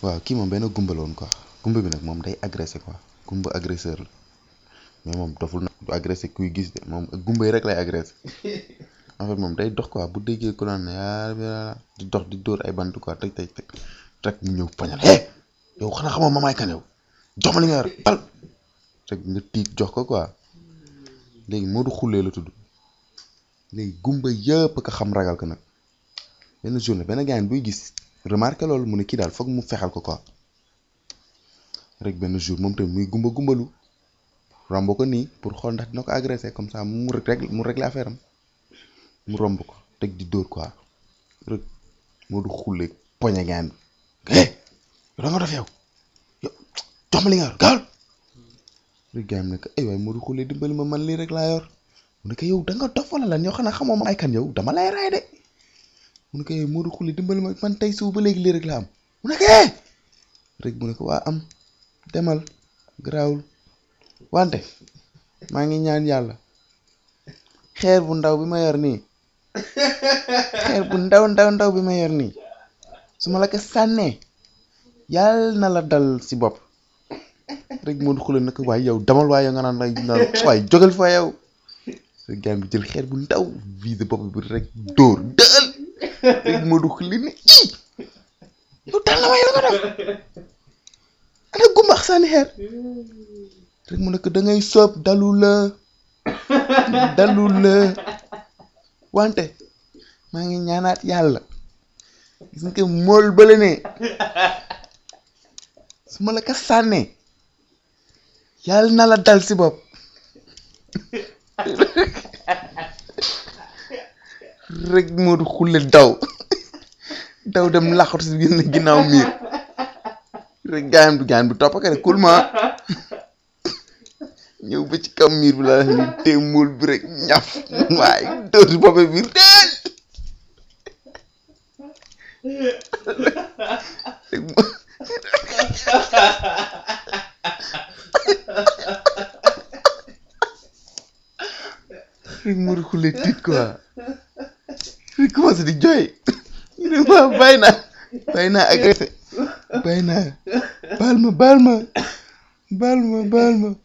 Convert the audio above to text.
waaw kii moom benn gumba la woon quoi gumba bi nag moom day agressé quoi gumba agresseur la mais moom doful nag du agressé kuy gis de moom gumba yi rek lay agressé en fait moom day dox quoi bu déggee ku naan yaa di dox di dóor ay bant quoi tëj tëj tëj rek mu ñëw poñal hé yow xanaa xamoo ma maay kan yow jox ma li nga yor pal rek nga tiit jox ko quoi léegi Modou Khoule la tudd léegi gumba yëpp ka xam ragal ko nag benn journée benn gaañ buy gis remarqué loolu mu ne kii daal foog mu fexal ko quoi rek benn jour moom tamit muy gumba gumbalu romb ko nii pour xool ndax dina ko agressé comme ça mu rek mu réglé affaire am mu romb ko teg di dóor quoi rek Modou Khoule poñe gaañ bi hé yow da nga def yow yow jox ma li nga yor gaawal rek gaañ bi ne ko ay waay Modou Khoule dimbali ma man lii rek laa yor mu ne ko yow da nga dof wala lan yow xanaa xamoo ma ay kan yow dama lay raay de mu ne ko yow Modou Khoule dimbali ma man tey suba ba léegi lii rek la am mu ne ko eh rek mu ne ko waa am demal garaawul wante maa ngi ñaan yàlla xeer bu ndaw bi ma yor nii xeer bu ndaw ndaw ndaw bi ma yor nii su ma la ko sànnee yàlla na la dal si bopp rek Modou Khoule nag waaye yow demal waaye nga naan naan waaye jógal fa yow rek gaan bi jël xeer bu ndaw visé bopp bi rek dóor dël rek Modou Khoule ne ii yow dal na ma yow nga def ana gumbax sànni xeer rek mu nekk da ngay soob dalu la dalu la wante maa ngi ñaanaat yàlla gis nga mool bële ne su ma la ko sànnee yàlla na la dal si bopp rek Modou Khoule daw daw dem laxatu si gën ginnaaw miir rek gaayam du gaan bi topp ko rek kulma ñëw ba ci kaw miir bi la ni tee mool bi rek ñaf waaye dóor si boppe biir deel rek mo- rek Modou Khoule tiit quoi rek commencé di jooy ñu ne ma bàyyi naa bàyyi naa agressé bàyyi naa baal ma baal ma baal ma baal ma